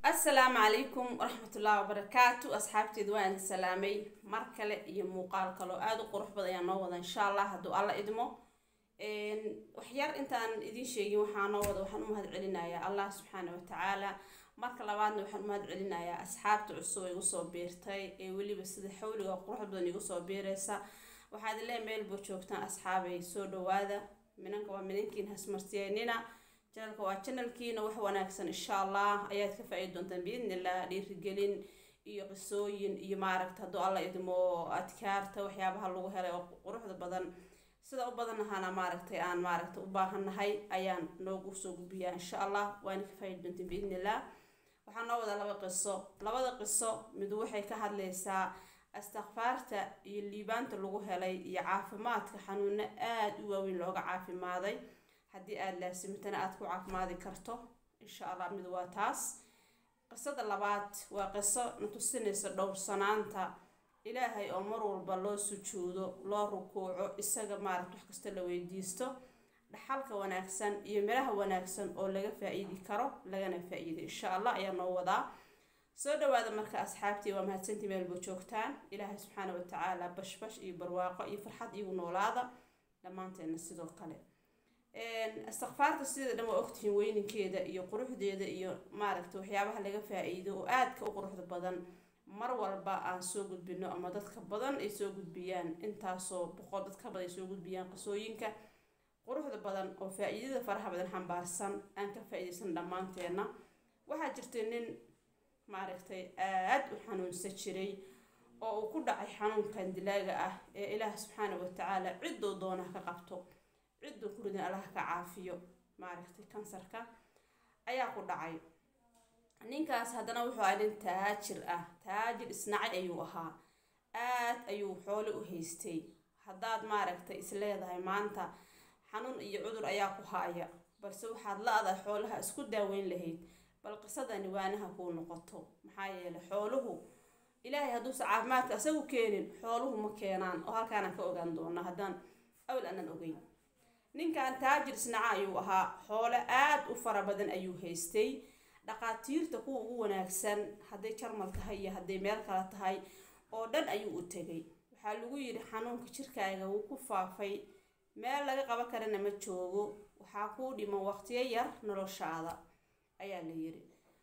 assalaamu calaykum waraxmatullaahi wabarakaatu asxaabteed waan idin salaamay mar kale iyo muuqaal kaloo aada u qurux badan ayaa noo wada insha allah hadduu alla idmo waxyar intaan idiin sheegin waxaa noo wada waxaan u mahad celinayaa allah subxaana watacaala marka labaadna waxaan u mahad celinayaa asxaabta cusub igu soo biirtay ee weliba sida xawliga quruxda badan igu soo biiraysa waxaad lee meelba joogtaan asxaabay soo dhawaada minanka waa minankiin hasmartiyeynina janalka waa janalkiina wax wanaagsan insha allah ayaad ka faa-idi doontaan biidnillah dhiirigelin iyo qisooyin iyo maaragta hadduu alla idmo adkaarta waxyaabaha lagu helay oo quruxda badan sida u badan ahaana maaragtay aan maaragta u baahannahay ayaan noogu soo gudbiyaa insha allah waana ka faa-idi doontaan biidnillah waxaa noo wada laba qiso labada qiso midu waxay ka hadlaysaa astikfaarta iyo liibaanta lagu helay iyo caafimaadka xanuuno aada u waaweyn looga caafimaaday haddii aada laasimtana aada ku caafimaadi karto insha allah mid waa taas qisada labaad waa qiso na tusinaysa dhowrsanaanta ilaahay oo mar walba loo sujuudo loo rukuuco isaga maaragta wax kasta la weydiisto dhaxalka wanaagsan iyo miraha wanaagsan oo laga faa-iidi karo lagana faa-iiday insha allah ayaa noo wadaa soo dhawaada marka asxaabtii waa mahadsantii meelba joogtaan ilaahay subxaana watacaala bashbash iyo barwaaqo iyo farxad iigu noolaada dhammaanteena sidoo kale istikfaarta sida dhan waa ogtihiin weyninkeeda iyo quruxdeeda iyo maaragta waxyaabaha laga faa-iido oo aadka u quruxda badan mar walba aan soo gudbino ama dadka badan ay soo gudbiyaan intaasoo boqol dadka badan ay soo gudbiyaan qisooyinka quruxda badan oo faa-iidada faraha badan xambaarsan aan ka faa-iideysan dhammaanteena waxaa jirtay nin maaragtay aada u xanuunsan jiray oo uu ku dhacay xanuunkan dilaaga ah ee ilaah subxaana watacaala cidduu doona ka qabto cidduu ku ridin allaha ka caafiyo maaragtay kansarka ayaa ku dhacay ninkaas haddana wuxuu ahaa nin taajir ah taajir isnacay ayuu ahaa aad ayuu xoole u haystay haddaad maaragtay is leedahay maanta xanuun iyo cudur ayaa ku haaya balse waxaad la-dahay xoolaha isku daaweyn lahayd bal qisadani waanaha kuu noqoto maxaa yeelay xooluhu ilaahay hadduusa caafimaadka isagu keenin xooluhu ma keenaan oo halkaanaan ka ogaan doona haddaan awl aanan ogeyn ninkan taajir isnaca ayuu ahaa xoole aada u fara badan ayuu haystay dhaqaatiirta kuwa ugu wanaagsan hadday jarmal tahay iyo hadday meel kale tahay oo dhan ayuu u tegay waxaa lagu yidhi xanuunka jirkaaga wuu ku faafay meel laga qaban karana ma joogo waxaa kuu dhiman waqtiyo yar noloshaada ayaa la yidhi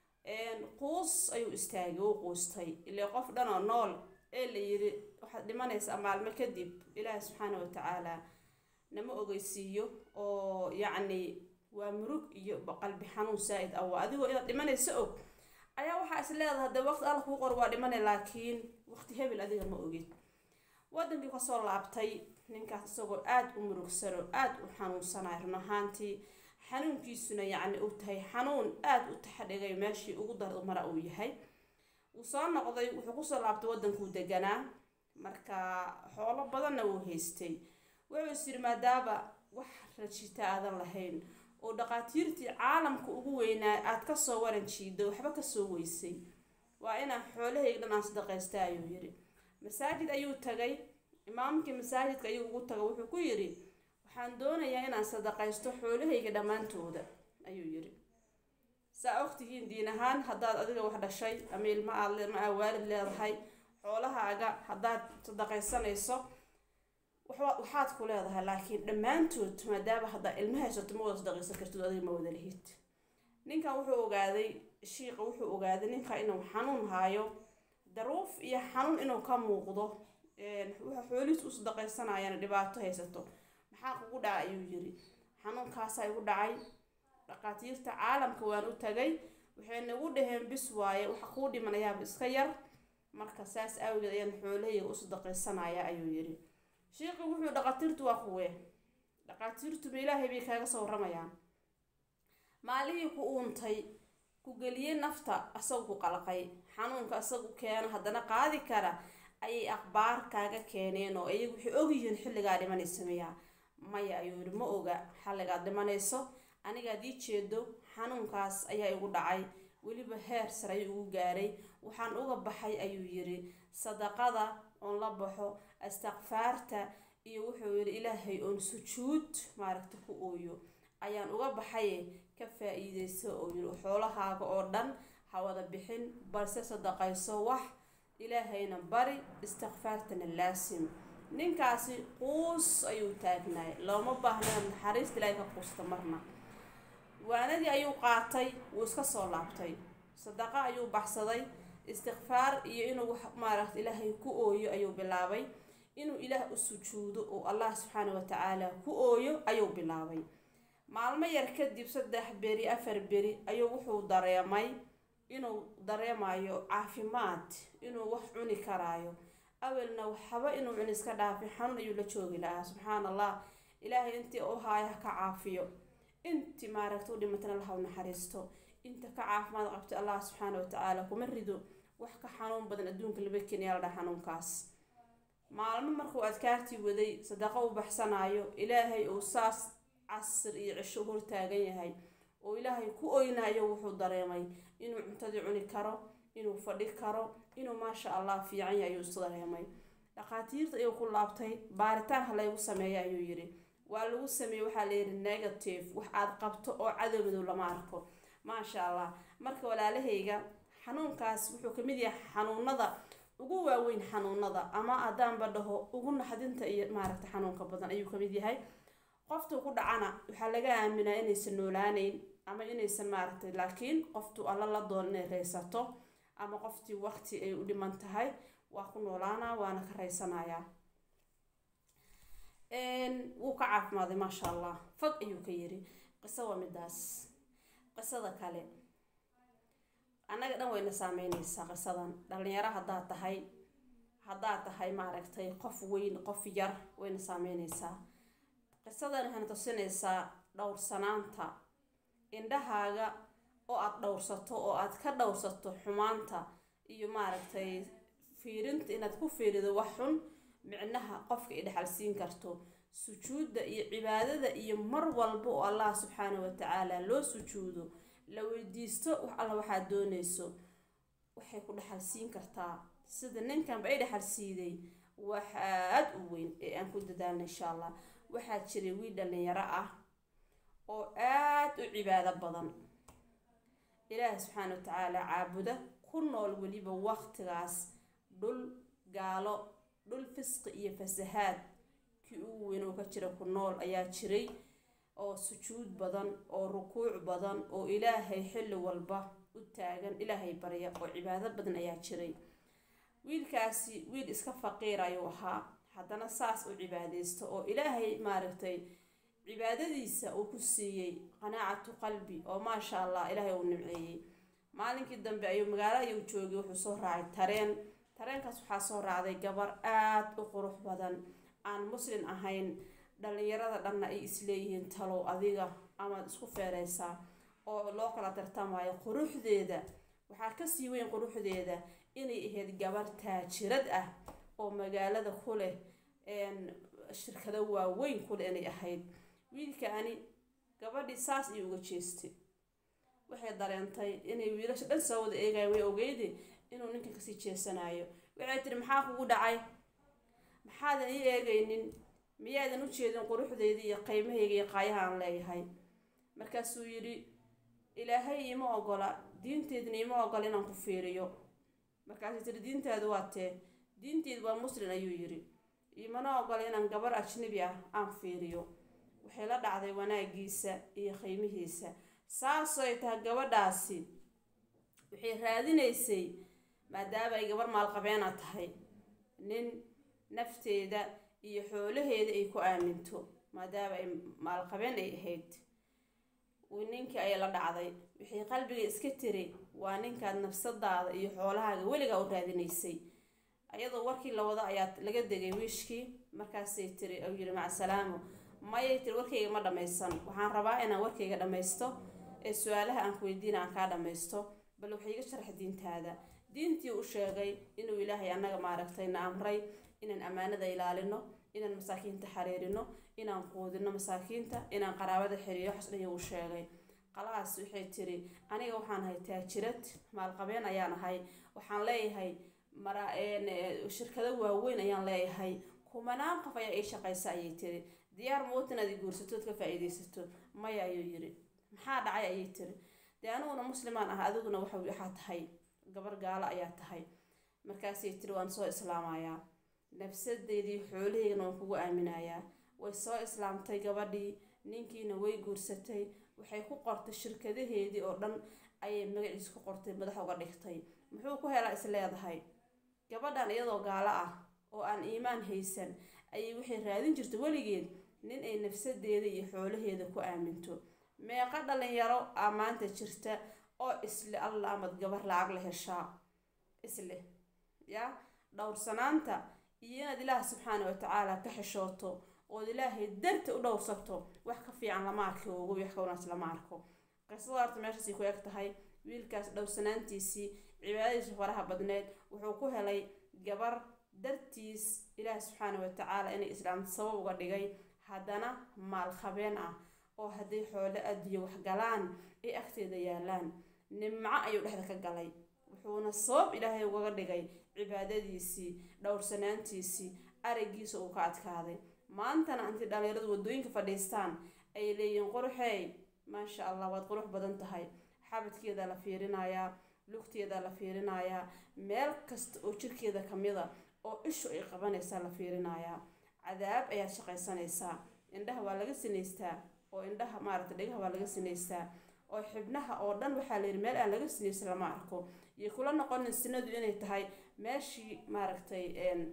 quus ayuu istaagay wuu quustay ilaa qof dhan oo nool ee la yidhi waxaad dhimanaysaa maalmo kadib ilaahi subxaana watacaala nama ogeysiiyo oo yacni waa murug iyo qalbi xanuun saa-id ah waa adigoo inaad dhimanaysa og ayaa waxaa is leedahay hadee waqti alla kuu qor waa dhimanay laakiin waqti hebel adiga ma ogid wadankii kasoo laabtay ninkaas isagoo aada u murugsano aada u xanuunsanay run ahaantii xanuunkiisuna yacni uu tahay xanuun aada u taxadhigay meeshii ugu dar mara uu yahay wuu soo noqday wuxuu kusoo laabtay wadankuu deganaa marka xoolo badanna wuu haystay wuxuu is yidhi maadaaba wax rajita aadan lahayn oo dhaqaatiirtii caalamka ugu weynaa aada kasoo waran jiido waxba kasoo weysay waa inaan xoolahayga dhan aan sadaqaysta ayuu yidhi masaajid ayuu tagay imaamkii masaajidka ayuu ugu taga wuxuu ku yidhi waxaan doonayaa inaan sadaqaysto xoolahayga dhammaantooda ayuu yidhi saa ogtihiin diin ahaan haddaad adiga wax dhashay ama ilma aad ma aa waalid leedahay xoolahaaga haddaad sadaqaysanayso waxaad ku leedahay laakiin dhammaantood maadaama haddaa ilma haysato ma wada sadaqaysan kartid adiga ma wada lihid ninkan wuxuu ogaaday shiiqa wuxuu ogaaday ninka inuu xanuun haayo daruuf iyo xanuun inuu ka muuqdo waxa xoolihiis u sadaqaysanayana dhibaato haysato maxaa kugu dhaca ayuu yiri xanuunkaasaa igu dhacay dhaqaatiirta caalamka waan u tagay waxay nagu dhaheen bis waaye waxa kuu dhimanayaaba iska yar marka saas awgeed ayaan xoolahayga u sadaqaysanaya ayuu yiri sheikhi wuxuu dhaqaatiirtu waa kuwe dhaqaatiirtuba ilaahay bay kaaga soo waramayaan maalihii ku uuntay ku geliyey nafta asagu ku qalqay xanuunka asagu keeno haddana qaadi kara ayay aqbaar kaaga keeneen oo iyagu waxay ogyihiin xilligaa dhimanaysa miyaa maya ayuu yidhi ma oga xalligaad dhimanayso anigaad ii jeedo xanuunkaas ayaa igu dhacay weliba heer sare ayuu ugu gaaray waxaan uga baxay ayuu yidhi sadaqada oon la baxo istikfaarta iyo wuxuu yidhi ilaahay oon sujuud maaragta ku ooyo ayaan uga baxaye ka faa-iideyso oo yidhi xoolahaaga oo dhan ha wada bixin balse sadaqayso wax ilaahayna bari istikfaartana laasim ninkaasi quus ayuu taagnaay looma baahna naxariista ilaahay ka quusta marna waanadii ayuu qaatay wuu iska soo laabtay sadaqo ayuu baxsaday istikfaar iyo inuu wax maaragta ilaahay ku ooyo ayuu bilaabay inuu ilaah u sujuudo oo allah subxaana wa tacaala ku ooyo ayuu bilaabay maalmo yar kadib saddex beri afar beri ayuu wuxuu dareemay inuu dareemayo caafimaad inuu wax cuni karaayo awelna waxba inuu cuni iska dhaafin xanuun ayuu la joogi lahaa subxaana allah ilaahay intii u haaya ha ka caafiyo intii maaragta u dhimatana laha u naxariisto inta ka caafimaad qabtay allah subxaana wa tacaala kuma rido wax ka xanuun badan adduunka laba keniya la dhaha xanuunkaas maalmo markuu adkaartii waday sadaqo u baxsanaayo ilaahay uu saas casir iyo cisho hortaagan yahay oo ilaahay ku oynayo wuxuu dareemay inuu cuntadii cuni karo inuu fadhi karo inuu maasha allah fiican yahay ayuu isu dareemay dhakhaatiirta ayuu ku laabtay baaritaan ha laygu sameeya ayuu yidhi waa lagu sameeyey waxaa layidhi negative wax aad qabto oo cadowmadow lama arko maasha allah marka walaalahayga xanuunkaas wuxuu kamid yahay xanuunada ugu waaweyn xanuunada ama haddaanba dhaho ugu naxdinta iyo maaragta xanuunka badan ayuu kamid yahay qoftuu ku dhacana waxaa laga aaminaa inaysan noolaaneyn ama inaysan maaragtay laakiin qoftuu alla la doon inay raysato ama qoftii waqti ay u dhiman tahay waa ku noolaanaa waana ka raysanayaa wuu ka caafimaaday maasha allah fag ayuu ka yiri qiso waa midaas qisada kale annaga dhan wayna saameyneysaa qisadan dhalinyaro haddaad tahay haddaad tahay maaragtay qof weyn qof yar wayna saameyneysaa qisadan waxayna tusinaysaa dhowrsanaanta indhahaaga oo aada dhowrsato oo aad ka dhowrsato xumaanta iyo maaragtay fiirinta inaad ku fiirido wax xun micnaha qofka ay dhexalsiin karto sujuudda iyo cibaadada iyo mar walba oo allah subxaana wa tacaala loo sujuudo la weydiisto wax alla waxaad doonayso waxay ku dhexalsiin kartaa sida ninkanba ay dhexalsiiday wax aad u weyn ee aan ku dadaalna insha allah waxaa jiray wiil dhalinyaro ah oo aad u cibaado badan ilaahi subxaana wa tacaala caabuda ku nool weliba waqtigaas dhul gaalo dhul fisqi iyo fasahaad kii ugu weyn oo ka jira ku nool ayaa jiray oo sujuud badan oo rukuuc badan oo ilaahay xilli walba u taagan ilaahay barya oo cibaado badan ayaa jiray wiilkaasi wiil iska faqiir ayuu ahaa haddana saas u cibaadaysto oo ilaahay maaragtay cibaadadiisa uu ku siiyey qanaacatu qalbi oo maasha allah ilaahay uu nimceeyey maalinkii dambe ayuu magaalo ayuu joogay wuxuu soo raacay tareen tareenkaas waxaa soo raacday gabar aad u qurux badan aan muslin ahayn dhalinyarada dhanna ay isleeyihiin talow adiga amaad isku feereysaa oo loo kala tartamayo quruxdeeda waxaa kasii weyn quruxdeeda inay ahayd gabar taajirad ah oo magaalada ku leh shirkado waaweyn kuleh inay ahayd wiilkaani gabadhii saas ayuu uga jeestay waxay dareentay inay wiilasha dhan soo wada eegayan way ogeyde inuu ninkan kasii jeesanayo waxay tiri maxaa kugu dhacay maxaadan ii eegaynin miyaadan u jeedin quruxdeydii iyo qiimahayga iyo qaayaha aan leeyahay markaasuu yidhi ilaahay iima ogola diinteedna iima ogola inaan ku fiiriyo markaasay tiri diintaadu waa tee diinteedu waa muslin ayuu yidhi imana ogola inaan gabar ajnabi ah aan fiiriyo waxay la dhacday wanaagiisa iyo qiimihiisa saasoo ay tahay gabadhaasi waxay raadinaysay maadaama ay gabar maalqabeena tahay nin nafteeda iyo xoolaheeda ay ku aaminto maadaama ay maalqabeen ay ahayd ninkii ayay la dhacday waxay qalbiga iska tiri waa ninkaad nafsadaada iyo xoolahaaga weligaa u raadinaysay ayadoo warkii la wado ayaa laga degay wiishkii markaasay tiri u yidhi macasalaamo mayay tiri warkayga ma dhammaysan waxaan rabaa inaan warkayga dhammaysto ee su-aalaha aan ku weydiina aan kaa dhammaysto bal waxay iga sharxa diintaada diintii u sheegay inuu ilaahay annaga maaragtay na amray inaan ammaanada ilaalino inaan masaakiinta xariirino inaan quudino masaakiinta inaan qaraabada xiriiro waxas dhan uu sheegay qalaas waxay tiri aniga waxaan ahay taajirad maalqabeen ayaan ahay waxaan leeyahay mara shirkado waaweyn ayaan leeyahay kumanaan qof ayaa ii shaqaysa ayay tiri diyaar mawt inaad i guursatood ka faa-iideysato maya ayuu yiri maxaa dhacay ayay tiri dee aniguna muslimaan ah adiguna waxa waxaa tahay gabar gaalo ayaa tahay markaasay tiri waan soo islaamayaa nafsadeedii xoolaheygana waan kugu aaminayaa way soo islaamtay gabadhii ninkiina way guursatay waxay ku qortay shirkadaheedii oo dhan ayay magaciisa ku qortay madax uga dhigtay muxuu ku helaa is leedahay gabadhan iyadoo gaalo ah oo aan iimaan haysan ayay waxay raadin jirta weligeed nin ay nafsadeeda iyo xoolaheeda ku aaminto meeqa dhalinyaro aa maanta jirta oo isle alla amad gabar lacag la heshaa isle yaa dhowrsanaanta iyo inaad ilaah subxaana watacaala ka xishooto ood ilaahay darta u dhowrsato wax ka fiican lama arki ugu wax ka wanaagsan lama arko qisada horta meeshaasay ku eg tahay wiilkaas dhowrsanaantiisii cibaadadiisa faraha badneed wuxuu ku helay gabar dartiis ilaah subxaana watacaala inay islaamta sabab uga dhigay haddana maal khabeen ah oo hadday xoolo addiyo wax galaan ay agteeda yaalaan nimco ayuu dhexda ka galay wuxuuna sabab ilaahay ugaga dhigay cibaadadiisii dhowrsanaantiisii araggiisa uu ka adkaaday maantana intii dhalinyaradu waddooyinka fadhiistaan ay leeyihiin quruxey maasha allah waad qurux badan tahay xabadkeeda la fiirinayaa lugteeda la fiirinayaa meel kasta oo jirkeeda kamida oo ishu ay qabanaysaa la fiirinayaa cadaab ayaad shaqaysanaysaa indhaha waa laga sinaystaa oo indhaha maaragta dhegaha waa laga sinaystaa oo xibnaha oo dhan waxaa la yidhi meel aan laga sinaysa lama arko iyo kula noqonin sinadu inay tahay meeshii maaragtay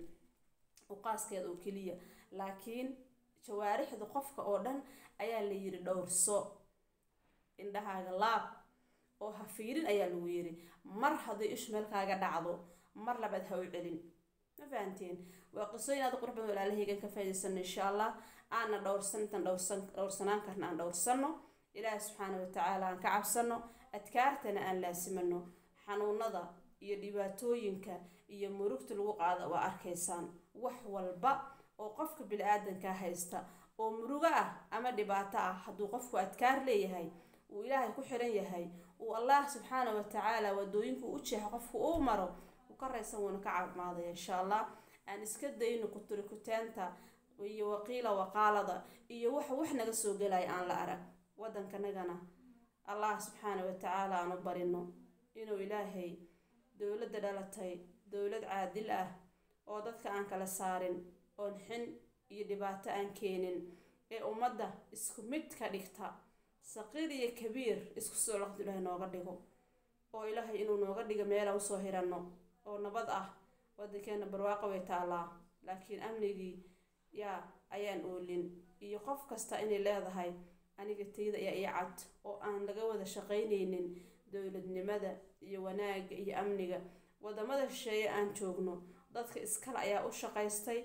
uqaaskeeda oo keliya laakiin jawaarixda qofka oo dhan ayaa la yidhi dhowrso indhahaaga laab oo ha fiirin ayaa lagu yidhi mar hadday ishu meel kaaga dhacdo mar labaad ha u celin ma fahanteen waa qisooyin aad qurux badan walaalahaygan ka faa'idaysano insha allah aana dhowrsan intaan dhowrsan dhowrsanaan karna aan dhowrsano ilaahi subxaana watacaala aan ka cabsano adkaartana aan laasimano xanuunada iyo dhibaatooyinka iyo murugta lagu qaada waa arkaysaan wax walba oo qofka bili-aadanka haysta oo murugo ah ama dhibaato ah hadduu qofku adkaar leeyahay uu ilaahay ku xiran yahay uu allah subxaana watacaala wadooyinku u jeexo qofku uu maro uu ka raysan wuuna ka caafimaadaya insha allah aan iska dayno kuturikutaanta iyo waqiila waqaalada iyo waxa wax naga soo gelaya aan la arag waddankanagana allah subxaana watacaala aan u barino inuu ilaahay dowladda dhalatay dowlad caadil ah oo dadka aan kala saarin oon xin iyo dhibaato aan keenin ee ummadda isku mid ka dhigta saqiir iyo kabiir isku soo laqdu ilaahay nooga dhigo oo ilaahay inuu nooga dhigo meela usoo hiranno oo nabad ah waddankeena barwaaqo way taallaa laakiin amnigii yaa ayaan oolin iyo qof kasta inay leedahay aniga tayda ayaa ii cad oo aan laga wada shaqaynaynin dowladnimada iyo wanaagga iyo amniga wadamada shisheeye aan joogno dadka iskale ayaa u shaqaystay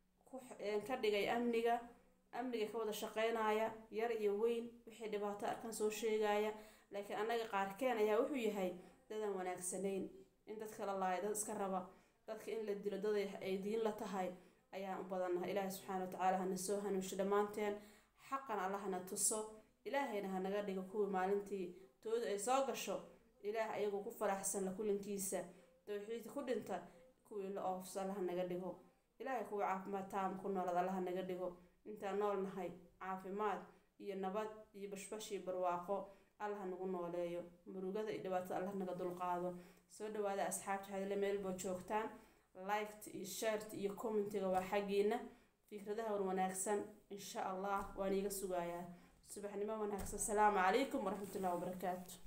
ka dhigay amniga amniga ka wada shaqaynaya yar iyo weyn wixii dhibaato arkan soo sheegaya laakiin annaga qaarkeen ayaa wuxuu yahay dadaan wanaagsanayn in dadka la laayo dad iska raba dadka in la dilo dad ay diin la tahay ayaan u badannahay ilaahay subxaana watacaala hana soo hanuunsho dhammaanteen xaqan alla hana tuso ilaahayna hanaga dhigo kuwii maalintii tooda ay soo gasho ilaah ayagoo ku faraxsan la kulankiisa towxiidka ku dhinta kuwii la oofso allaha naga dhigo ilaahay kuwii caafimaad taama ku noolad allaha naga dhigo intaan nool nahay caafimaad iyo nabad iyo bashbash iyo barwaaqo allaha nagu nooleeyo murugada iyo dhibaatada allah naga dulqaado soo dhawaada asxaabta hadle meelboo joogtaan liked iyo shared iyo commentiga waa xaggiina fikradaha wan wanaagsan insha allah waan iiga sugayaa subaxnimo wanaagsan asalaamu calaykum waraxmatullahi wabarakaatu